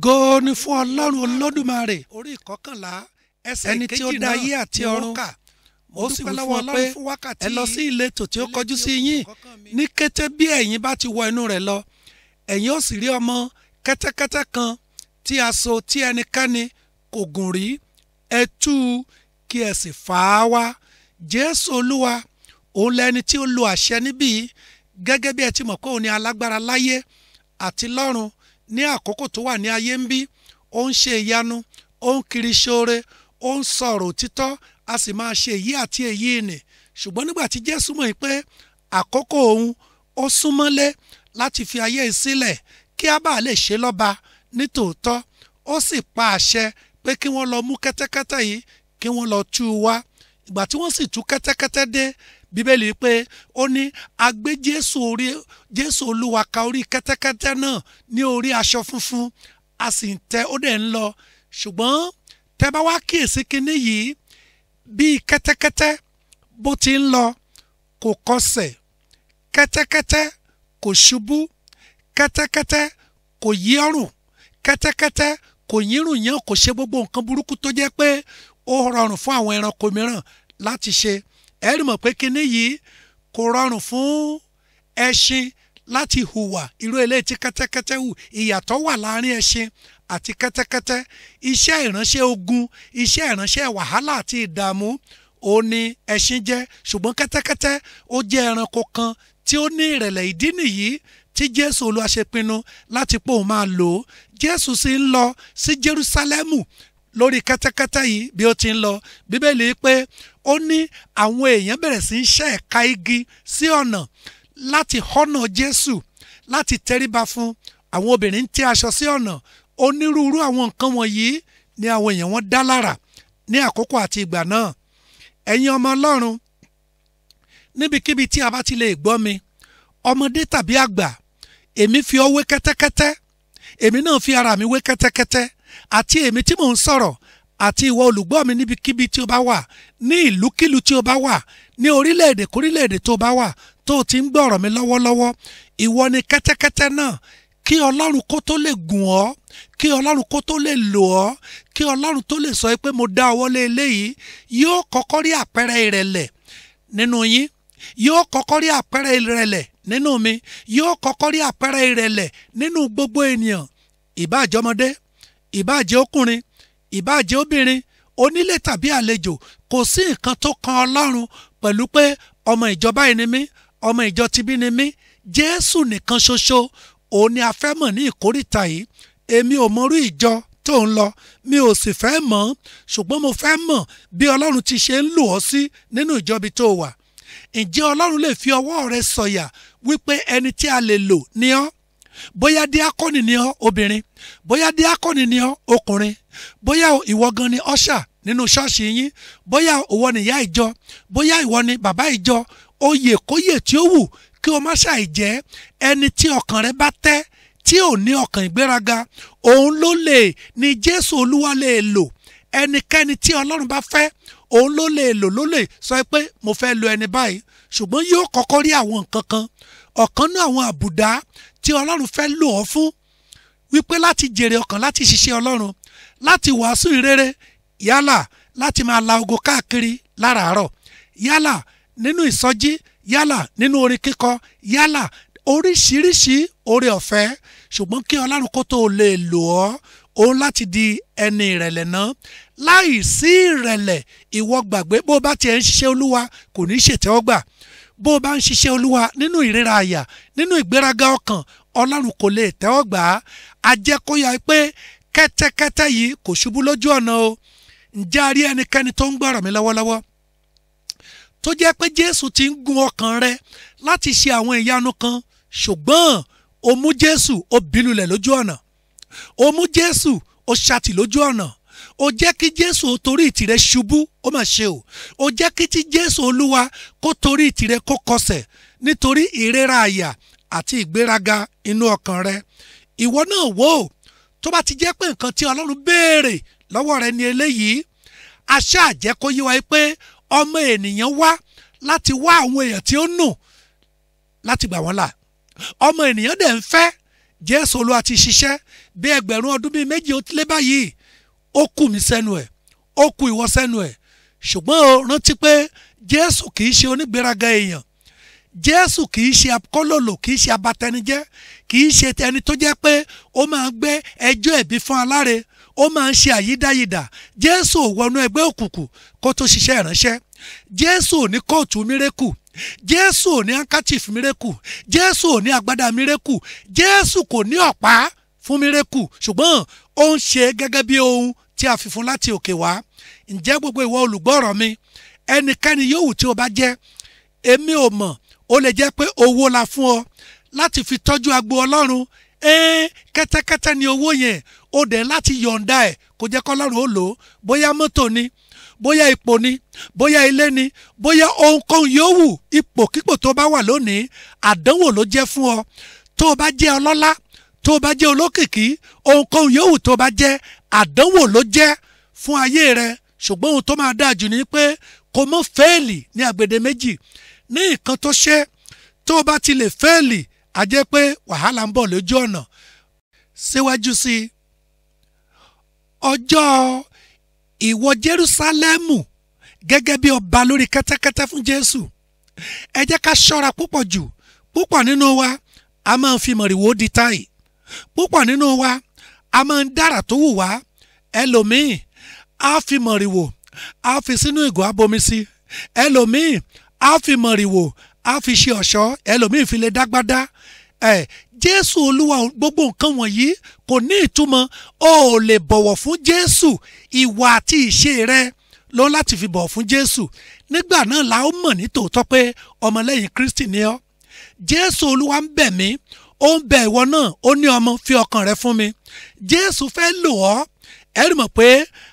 ògo ni fún ọlọ́run olódùmarè orí ìkọkànlá ẹsẹ̀ ẹni tí ó dá ayé àti ọ̀run ó sì wí fún ọ pé ẹ lọ sí ìletò tí ó kọjú sí yín ní kété bí ẹ̀yin bá ti wọ inú rẹ̀ lọ ẹ̀yin ó sì rí ọmọ kẹ́tẹ́kẹ́tẹ́ kan tí a so tí ẹnikẹ́ni kò gùn rí ẹ tú u kí ẹ sì fà á wá jésù olúwa òun lẹni tí ó lo àṣẹ níbí gẹ́gẹ́ bí ẹ ti mọ̀ pé òun ni alágbára láyé àti lọ́run ní àkókò tó wà ní ayé ń bí ó ń ṣe ìyanu ó ń kiri ṣoore ó ń sọ̀rọ̀ òtítọ́ a sì máa ṣe èyí àti èyí nì ṣùgbọ́n nígbà tí jésù mọ̀ pé àkókò òun ó súnmọ́lé láti fi ayé yìí sílẹ̀ kí a bá lè ṣe lọ́ba ní tòótọ́ ó sì pa àṣẹ pé kí wọ́n lọ mú kẹ́tẹ́kẹ́tẹ́ yìí kí wọ́n lọ tú u wá ìgbà tí wọ́n sì tú kẹ́tẹ́kẹ́tẹ́ dé bíbélì pé ó ní a gbé jésù orí jésù olúwa ka orí kẹ́tẹ́kẹ́tẹ́ náà ní orí aṣọ funfun a sì ń tẹ ó dẹ̀ ń lọ ṣùgbọ́n tẹ́ bá wá kíyèsí kinní yìí bíi kẹ́tẹ́kẹ́tẹ́ bó ti ń lọ kò kọsẹ̀ kẹ́tẹ́kẹ́tẹ́ kò ṣubú kẹ́tẹ́kẹ́tẹ́ kò yí ọrùn kẹ́tẹ́kẹ́tẹ́ kò yírùn yán kò ṣe gbogbo nǹkan burúkú tó jẹ́ pé ó rọrùn fún àwọn ẹranko mìíràn láti ṣe ẹ rí mọ̀ pé kinní yìí kò rọrùn fún ẹṣin láti hùwà irú eléyìí tí kẹ́tẹ́kẹ́tẹ́ hù ìyàtọ̀ wà láàrin ẹṣin àti kẹ́tẹ́kẹ́tẹ́ iṣẹ́ ìránṣẹ́ ogun iṣẹ́ ìránṣẹ́ wàhálà àti ìdààmú ó ní ẹṣin jẹ́ ṣùgbọ́n kẹ́tẹ́kẹ́tẹ́ ó jẹ́ ẹranko kan tí ó ní ìrẹ̀lẹ̀ ìdí nìyí tí jésù olúwa ṣe pinnu láti pé òun máa lò ó jésù sì ń lọ sí jerúsálẹ́mù lórí kẹ́tẹ́kẹ́tẹ́ yìí bí ó ti ń lọ bíbélì pé ó ní àwọn èèyàn bẹ̀rẹ̀ sí í ṣẹ́ ẹ̀ka igi sí ọ̀nà láti họ́nà jésù láti tẹríba fún àwọn obìnrin ń tẹ́ aṣọ sí ọ̀nà onírúurú àwọn nǹkan wọ̀nyí ni àwọn èèyàn wọn dá lára ní àkókò àti ìgbà náà ẹ̀yin ọmọ ọlọ́run níbikíbi tí a bá ti lè gbọ́ mi ọmọdé tàbí àgbà èmi fi ọ wé kẹ́tẹ́kẹ́tẹ́ èmi náà fi ara mi wé kẹ́tẹ́kẹ́tẹ́ àti èmi tí mò ń sọ̀rọ̀ àti ìwọ olùgbọ́ mi níbikíbi tí o bá wà ní ìlúkílù tí o bá wà ní orílẹ̀-èdè kórílẹ̀-èdè tó o bá wà tó o ti ń gbọ́ ọ̀rọ̀ mi lọ́wọ́lọ́wọ́ ìwọ ni kẹ́tẹ́kẹ́tẹ́ náà kí ọlọ́run kó tó lè gùn ọ́ kí ọlọ́run kó tó lè lò ọ́ kí ọlọ́run tó lè sọ pé mo dá ọwọ́ lé eléyìí yóò kọ́kọ́ rí àpẹẹrẹ ìrẹ̀lẹ̀ nínú yín yóò kọ́kọ́ rí àpẹẹrẹ ìrẹ̀lẹ̀ nínú mi yóò kọ́kọ́ rí àpẹẹrẹ ìrẹ̀lẹ̀ nínú gbogbo ènìyàn ìbáàjẹ́ ọmọdé ìbáàjẹ́ ọkùnrin ìbáàjẹ́ obìnrin onílé tàbí àlejò kò sí nǹkan tó kan ọlọ́run pẹ̀lú pé ọmọ ìjọba yìí ni mí ọmọ ìjọ tibí ni mí jésù nìkan ṣoṣo òun ni a fẹ́ mọ̀ ní ìkórìtà yìí èmi ò mọrú ìjọ tó ń lọ mi ò sì fẹ́ mọ̀ ṣùgbọ́n mo fẹ́ mọ̀ bí ọlọ́run ti ṣe ń lò ọ́ sí nínú ìjọbi tó wà ǹjẹ́ ọlọ́run lè fi ọwọ́ rẹ sọ̀yà wípé ẹni tí a lè lò ní ọ́ bóyá díákọ́nì ni ọ́ obìnrin bóyá díákọ́nì ni ọ́ ọkùnrin bóyá ìwọ gan ni ọ́ṣà nínú ṣọ́ọ̀ṣì yín bóyá ìwọ ni ìyá ìjọ bóyá ìwọ ni bàbá ìjọ oyè kóyè tí ó wù kí o má ṣàì jẹ́ ẹni tí ọkàn rẹ bá tẹ́ tí ò ní ọkàn ìgbéraga òun ló lè ní jésù olúwa lè lò ẹnikẹ́ni tí ọlọ́run bá fẹ́ òun ló lè lò ló lè sọ pé mo fẹ́ lo ẹni báyìí ṣùgbọ́n yóò kọ́kọ́ rí àwọn nǹkan kan ọ̀kan náà àwọn àbùdá tí ọlọ́run fẹ́ lò ọ́ fún wípé láti jèrè ọkàn láti ṣiṣẹ́ ọlọ́run láti wàásù ìrere yálà láti máa la ogo káàkiri láràárọ̀ yálà nínú ìsọjí yálà nínú orin kíkọ yálà oríṣiríṣi oore ọ̀fẹ́ ṣùgbọ́n kí ọlọ́run kó tó lè lò ọ́ òun láti di ẹni ìrẹ̀lẹ̀ náà láì sí ìrẹ̀lẹ̀ ìwọ gbàgbé bó bá tiẹ̀ ń ṣiṣẹ́ olúwa kò ní ṣètẹ́wọ́gbà bó bá ń ṣiṣẹ́ olúwa nínú ìríra àyà nínú ìgbéraga ọkàn ọlọ́run kò lè tẹ́wọ́ gbà á a jẹ́ kó yà pé kẹ́tẹ́kẹ́tẹ́ yìí kò ṣubú lójú ọ̀nà o ǹjẹ́ a rí ẹnikẹ́ni tó ń gbọ́rọ̀ mi lọ́wọ́lọ́wọ́ tó jẹ́ pé jésù ti ń gun ọkàn rẹ láti ṣe àwọn ìyanu kan ṣùgbọ́n o mú jésù o bínulẹ̀ lójú ọ̀nà o mú jésù o ṣàtì lójú ọ̀nà o jẹ́ kí jésù o torí ìtìrẹ ṣubú ó mà ṣe o o jẹ́ kí tí jésù olúwa kó torí ìtìrẹ kó kọsẹ̀ nítorí ìrora àyà àti ìgbéraga inú ọkàn rẹ ìwọ náà wò ó tó bá ti jẹ́ pé nǹkan tí ọlọ́run béèrè lọ́wọ́ rẹ ni eléyìí aṣá àjẹ́ kó yé wa pé ọmọ ènìyàn wá láti wá àwọn èèyàn tí ó nù láti gbà wọ́n là ọmọ ènìyàn dẹ̀ ń fẹ́ jésù olúwa ti ṣiṣẹ́ bí ẹgbẹ̀rún ọdún bíi méjì ó lé báyìí ó kù mí sẹ́nu ẹ̀ ó kù ìwọ sẹ́nu ẹ̀ ṣùgbọ́n o rántí pé Jésù kì í ṣe onígbéraga èèyàn Jésù kì í ṣe akólòlò kì í ṣe abatẹnijẹ́ kì í ṣe ẹni tó jẹ́ pé ó máa gbé ẹjọ́ ẹ̀bi fún aláre ó máa ń ṣe àyídáyidà Jésù ò wọnú ẹgbẹ́ òkùnkùn kó tó ṣiṣẹ́ ìránṣẹ́ Jésù ò ní kóòtù mírèkù Jésù ò ní handkerchief mírèkù Jésù ò ní agbádá mírèkù Jésù kò ní ọ̀pá fún mírèkù ṣùgbọ́n ó ń ṣe gẹ́gẹ́ bí ohun tí a fi fún láti òkè wá ǹjẹ́ gbogbo ìwọ olùgbọ́rọ̀ mi ẹnikẹ́ni yòówù tí o bá jẹ́ èmi ò mọ̀ ó lè jẹ́ pé owó la fún ọ láti fi tọ́jú agbo ọlọ́run ẹ́ẹ́ kẹ́tẹ́kẹ́tẹ́ ni owó yẹn ó dẹ̀ láti yọ̀ǹda ẹ̀ kó jẹ́ kọ́lọ́run ó lò ó bóyá mọ́tò ni bóyá ipò ni bóyá ilé ni bóyá ohunkóhun yòówù ipòkípò tó bá wà lónìí àdánwò ló jẹ́ fún ọ tó o bá jẹ́ ọlọ́lá tó o bá jẹ́ olókìkí ohunkóhun yòówù tó o bá jẹ́ àdánwò ló jẹ́ fún ayé rẹ ṣùgbọ́n ohun tó máa dáa jù ni pé kò mọ́ fẹ́ẹ̀lì ní àgbèdè méjì ní nǹkan tó ṣe tó o bá ti lè fẹ́ẹ̀lì a jẹ́ pé wàhálà ń bọ̀ lójú ọ̀nà síwájú sí i ọjọ́ ìwọ Jerúsálẹ́mù gẹ́gẹ́ bí ọba lórí kẹ́tẹ́kẹ́tẹ́ fún Jésù ẹ jẹ́ ká ṣọ́ra púpọ̀ jù púpọ̀ nínú wa a máa ń fi mọ̀rìwò di táì púpọ̀ nínú wa a máa ń dára tó wù wá ẹlòmíì á fi mọ̀rìwò á fi sínú ìgò abomi sí ẹlòmíì á fi mọ̀rìwò á fi ṣe ọ̀ṣọ́ ẹlòmíì fi lè dágbádá ẹ jésù olúwa gbogbo nǹkan wọ̀nyí kò ní ìtumọ̀ o ò lè bọ̀wọ̀ fún jésù ìwà àti ìṣe rẹ ló láti fi bọ̀wọ̀ fún jésù nígbà náà la ó mọ̀ ní tòótọ́ pé ọmọlẹ́yìn kristi ni ọ́ jésù olúwa ń bẹ̀ mí ó ń bẹ̀ ìwọ náà ó ní ọmọ fi ọkàn rẹ fún mi jésù fẹ́ lò ọ́ ẹ rí mọ̀ pé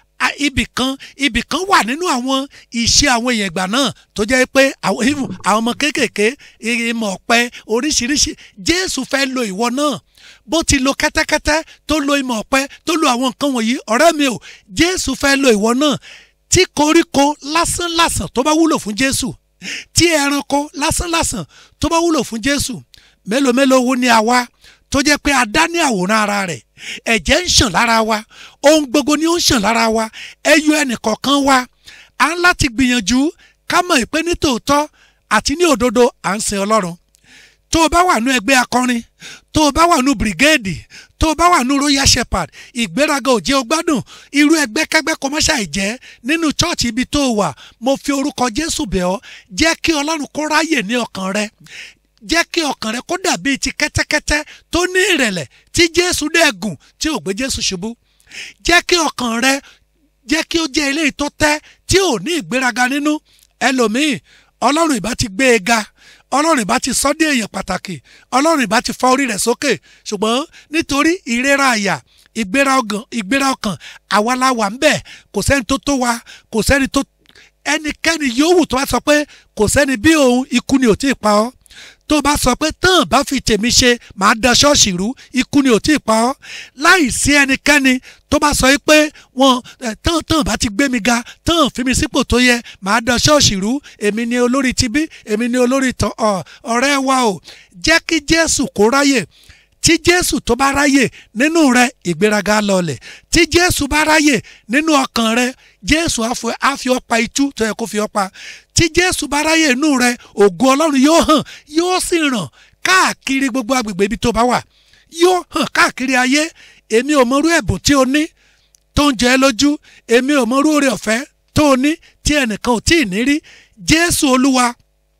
ibì kan ibì kan wà nínú àwọn ìṣe àwọn èèyàn ìgbà náà tó jẹ́ pé àwọn àwọn ọmọ kéékèèké ìmọ̀ ọ̀pẹ oríṣiríṣi jésù fẹ́ lo ìwọ náà bó ti lo kẹ́tẹ́kẹ́tẹ́ tó lo ìmọ̀ ọ̀pẹ tó lo àwọn nǹkan wọ̀nyí ọ̀rẹ́ mi ò jésù fẹ́ lo ìwọ náà tí koríko lásánlàsàn tó bá wúlò fún jésù tí ẹranko lásánlàsàn tó bá wúlò fún jésù mélòó mélòó wo ni àwa tó jẹ́ pé a dá ní àwòrán ara rẹ̀ ẹ̀jẹ̀ ń ṣàn lára wa ohun gbogbo ni ó ń ṣàn lára wa ẹyọ ẹnìkọ̀ọ̀kan wa à ń láti gbìyànjú ká mọ̀ pé ní tòótọ́ àti ní òdodo à ń sin ọlọ́run tó o bá wà nú ẹgbẹ́ akọrin tó o bá wà nú brigade tó o bá wà nú royal shepherd ìgbéraga ò jẹ́ o gbádùn irú ẹgbẹ́ kẹgbẹ́ kọmọ́ṣà ìjẹ́ nínú chọ́ọ̀chì ibi tó o wà mo fi orúkọ jésù bẹ̀ ọ́ jẹ́ kí ọlọ́run kó ráyè ní ọkàn rẹ jẹ́ kí ọkàn rẹ kó dàbí ti kẹ́tẹ́kẹ́tẹ́ tó ní ìrẹ̀lẹ̀ tí jésù dẹ̀ gùn tí ò gbé jésù ṣubú jẹ́ kí ọkàn rẹ jẹ́ kí ó jẹ́ eléyìí tó tẹ́ tí ò ní ìgbéraga nínú ẹlòmíì ọlọ́run ìbá ti gbé e ga ọlọ́run ìbá ti sọ́ dé èèyàn pàtàkì ọlọ́run ìbá ti fa orí rẹ̀ sókè ṣùgbọ́n nítorí ìrora àyà ìgbéra ọkàn ìgbéra ọkàn àwa la wà ń bẹ̀ kò sẹ́ni tó tó wa kò sẹ́ni tó ẹnikẹ́ni yòówù tó bá sọ pé kò sẹ́ni bí òun ikú ni ò tí ì pa ọ́ tó bá sọ pé tán bá fi tèmi ṣe màá da ṣọ́ọ̀ṣì rú ikú ni ò tí ì pa ọ́ láì sí ẹnikẹ́ni tó bá sọ pé wọn tán tán bá ti gbé mi ga tán fi mi sípò tó yẹ màá da ṣọ́ọ̀ṣì rú èmi ni olórí tibí èmi ni olórí tán ọ̀rẹ́ wa o jẹ́ kí Jésù kó ráyè tí jésù tó bá ráyè nínú rẹ ìgbéraga lọlẹ̀ tí jésù bá ráyè nínú ọkàn rẹ jésù á fi ọ́ pa itú tó yẹ kó fi ọ́ pa tí jésù bá ráyè nínú rẹ ògo ọlọ́run yóò hàn yóò sì ràn káàkiri gbogbo agbègbè ibi tó bá wà yóò hàn káàkiri ayé èmi ò mọrú ẹ̀bùn tí o ní tó ń jẹ ẹ́ lójú èmi ò mọrú oore ọ̀fẹ́ tó o ní tí ẹnìkan ò tí ì ní rí jésù olúwa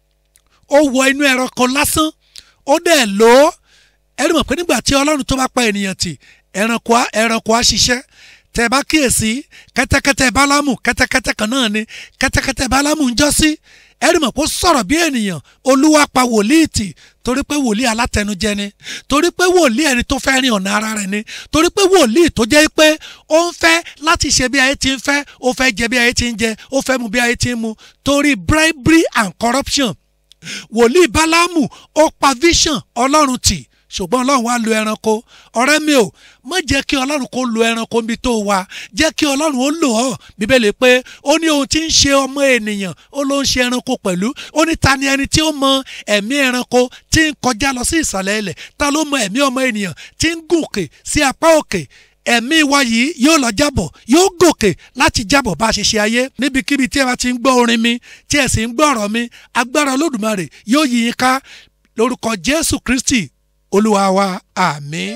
ó wọ inú ẹranko lásán ó dẹ̀ lò ó ẹni mọ̀ pé nígbà tí ọlọ́run tó bá pa ènìyàn tì ẹranko á ẹranko á ṣiṣẹ́ tẹ́ bá kíyèsí kẹ́tẹ́kẹ́tẹ́ bálámù kẹ́tẹ́kẹ́tẹ́ kan náà ni kẹ́tẹ́kẹ́tẹ́ bálámù ń jọ́ sí ẹni mọ̀ pé ó sọ̀rọ̀ bí ènìyàn olúwa pa wòlíì tì torí pé wòlíì alátẹnujẹ ni torí pé wòlíì ẹni tó fẹ́ rin ọ̀nà ara rẹ̀ ni torí pé wòlíì tó jẹ́ pé ó ń fẹ́ láti ṣe bí ayé ti ń fẹ́ ó fẹ́ jẹ bí ayé ti ń jẹ ó fẹ́ mu bí ayé ti ń mu torí bribery and corruption wòlíì bálámù ó pa vision ọlọ́run tì ṣùgbọ́n ọlọ́run wá lo ẹranko ọ̀rẹ́ mi ò má jẹ́ kí ọlọ́run kó lo ẹranko níbi tó wà jẹ́ kí ọlọ́run ó lò ọ́ bíbélì pé ó ní ohun tí ń ṣe ọmọ ènìyàn ó ló ń ṣe ẹranko pẹ̀lú ó ní ta ni ẹni tí ó mọ ẹ̀mí ẹranko tí ń kọjá lọ sí ìsàlẹ̀ ilẹ̀ ta ló mọ ẹ̀mí ọmọ ènìyàn tí ń gòkè sí apá òkè ẹ̀mí wa yìí yóò lọ jábọ̀ yóò gòkè láti jábọ̀ bá a ṣe ṣe ayé níbikíbi tí ẹ bá ti ń gbọ́ orin mi tí ẹ sì ń gbọ́ ọ̀rọ̀ mi agbára olódùmarè yóò yí yín ká lórúkọ jésù kristi olúwa wa àmín.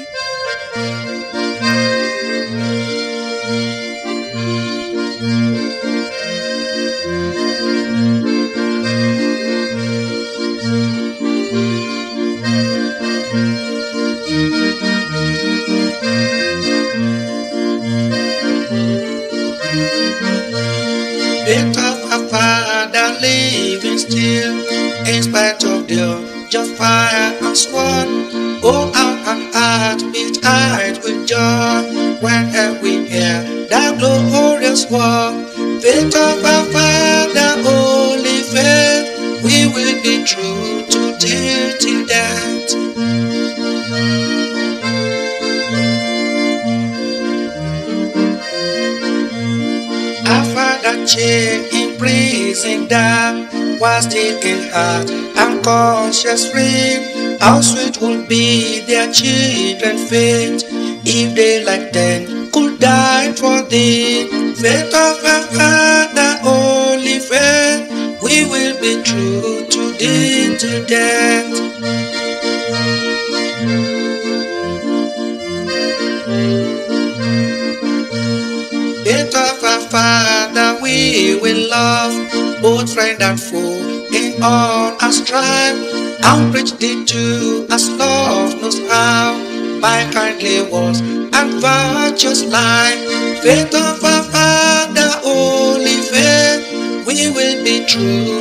Bit of a father living still in spite of the just fire and sword. Oh, how our heart beat high with joy whenever we hear that glorious war. Bit of a father, holy faith, we will be true to till till death. Our father chained in prison down was still in heart and conscious free. How sweet would be their children fate if they like them could die for thee. Faith of our father, holy faith, we will be true to thee to death. Faith of our Father, we will love both friend and foe in all our strife. And preach thee to us, love knows how by kindly words and virtuous life. Faith of our Father, holy faith, we will be true